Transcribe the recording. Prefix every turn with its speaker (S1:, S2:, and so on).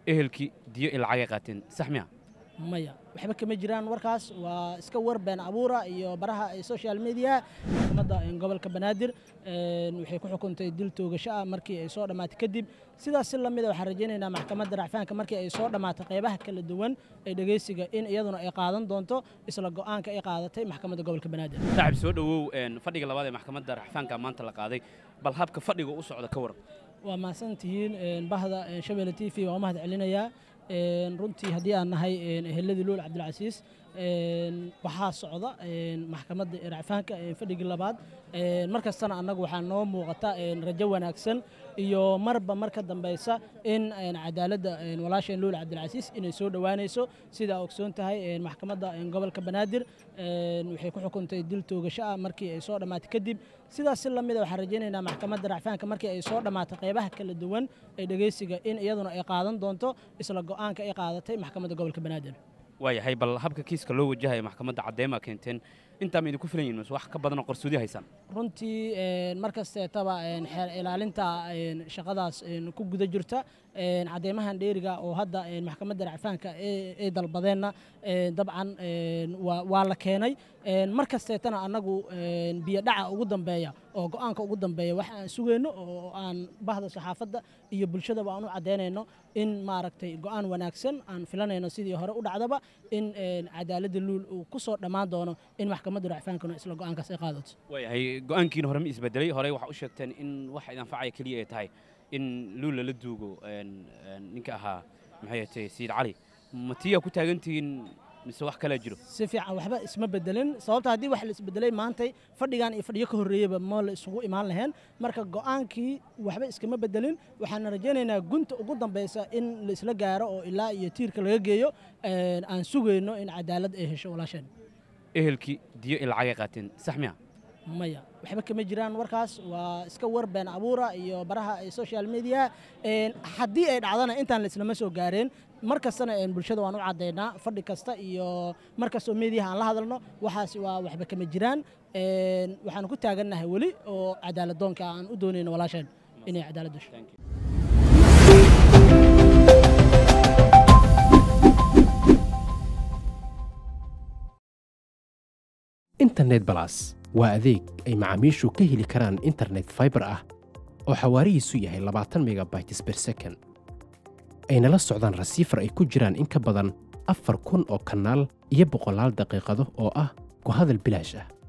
S1: ehelkii diyo ilacagay qaateen sax miya
S2: maya waxba kama jiraan warkaas waa iska war been abuura iyo baraha social media maxkamadda gobolka banaadir waxay ku xukuntay dil toogasho ah markii ay soo dhammaatay kadib sidaas si lamida waxaan rajaynaynaa maxkamadda racfaanka markii ay soo dhammaatay qaybaha kala duwan ee dhegeysiga in iyaduna ay qaadan doonto isla go'aanka ay qaadatay maxkamadda gobolka banaadir
S1: saaxib soo dhowow fadhiga labaad ee maxkamadda racfaanka maanta la qaaday bal habka fadhiga u socda ka waran
S2: waa mahadsan tihiin bahda shabeelle t v waa u mahad celinayaa runtii haddii aan nahay eheladii luul cabdilcasiis waxaa socda maxkamadda racfaanka fadhigii labaad mar kastana annagu waxaa noo muuqata rajo wanaagsan iyo marba mar ka dambaysa in cadaaladda walaasheen luul cabdilcasiis inay soo dhowaanayso sidaa ogsoon tahay maxkamadda gobolka banaadir waxay ku xukuntay dil toogasho ah markii ay soo dhammaatay kadib sidaas si lamida waxaan rajaynaynaa maxkamadda racfaanka markii ay soo dhammaatay qaybaha kala duwan ee dhegeysiga in iyaduna ay qaadan doonto isla go'aanka ay qaadatay maxkamadda gobolka banaadir
S1: waayahay bal habka kiiska loo wajahaya maxkamadda caddeema keenteen intaa ma idinku filan yihin mise wax ka badanoo qarsoodi haysaan
S2: runtii mar kasteetaba xeer ilaalinta shaqadaas ku guda jirta cadeymahan dheeriga oo hadda maxkamadda racfaanka ay dalbadeenna dabcan waa la keenay mar kasteetana annagu biyodhaca ugu dambeeya oo go'aanka ugu dambeeya wax aan sugayno oo aan bahda saxaafadda iyo bulshadaba aan u caddaynayno in maaragtay go'aan wanaagsan aan filanayno sidii hore u dhacdaba in cadaaladda luul uu ku soo dhammaan doono in maxkamadda racfaankuna isla go'aankaas ay qaadato
S1: waayahay go'aankiina hore ma isbedelay horey waxaa u sheegteen in wax idanfacaya keliya ay tahay in luul lala duugo ninka ahaa maxay tahay sayid cali ma tiyaa ku taagantihiin mise wax kalaa jiro
S2: si fiican waxba isma bedelin sababta haddii wax la isbedelay maantay fadhigan iyo fadhiyo ka horreeyeyba ma la isugu imaan lahayn marka go'aankii waxba iskama bedelin waxaan rajaynaynaa gunta ugu dambaysa in la isla gaaro oo ilaa iyo tiirka laga geeyo aan sugayno in cadaalad ay hesho walaasheen
S1: ehelkii diyo ilacagay qaateen sax miya
S2: maya waxba kama jiraan warkaas waa iska war been abuura iyo baraha social media haddii ay dhacdana intaan la islama soo gaareen mar kastana bulshada waan u caddaynaa fadhi kasta iyo mar kastoo meediyaha aan la hadalno waxaas waa waxba kama jiraan waxaan ku taagannahay weli oo cadaaladdoonka aan u doonayno walaasheen inay cadaalad dasho
S3: internet balas waa adeeg ay macaamiishu ka heli karaan internet faibar ah oo xawaarihiisu yahay labaatan megabytes ber second ayna la socdaan rasiifar ay ku jiraan in ka badan afar kun oo kanaal iyo boqolaal daqiiqado oo ah ku hadal bilaash ah